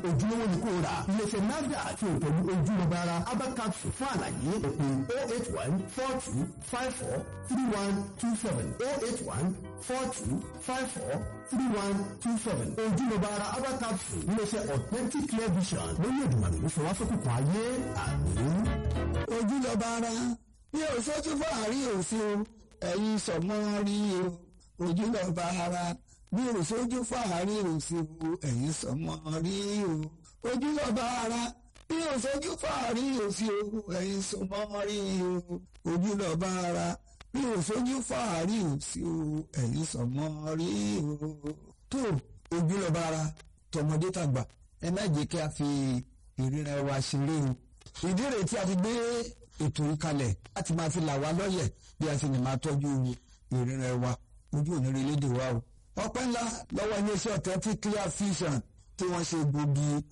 ojúlówó ni kò rà iléeṣẹ́ nafdac tí o pẹ̀lú ojúlọ́ba ara abacat fún àlàyé òpè oh eight one four two five four three one two seven oh eight one four two five four three one two seven ojúlọ́ba ara abacat fún iléeṣẹ́ authentic clear vision lórí ìdùnnàmì ló fọwọ́ sókùnkùn ayé àmín. ojúlọ́ba ara bí o sójú fún àárín òsì o ẹ̀yin sọ̀mọ́ rí o ojúlọ́ba ara bí o sójú fún àárín òsì o ẹ̀yin sọ̀mọ́ rí o ojúlọ́ba ara bí o sójú fún àárín òsì o ẹ̀yin sọ̀mọ́ rí o ojúlọ́ba ara bí o sójú fún àárín òsì o ẹ̀yin sọ̀mọ́ rí o. tó ojúlọ́ba ara tọmọdé tàgbà ẹ má jẹ́ kí a fi ìríra wa ṣeré o ìdí rèé tí a fi gbé ètò yìí kalẹ̀ láti máa fi là wá lọ́yẹ̀ bí a sì lè máa tọ́jú ìrìnà wa ojú òní lédè wa o. ọpẹ́ ńlá lọ́wọ́ iléeṣẹ́ authentic clear vision tí wọ́n ṣe gbòógì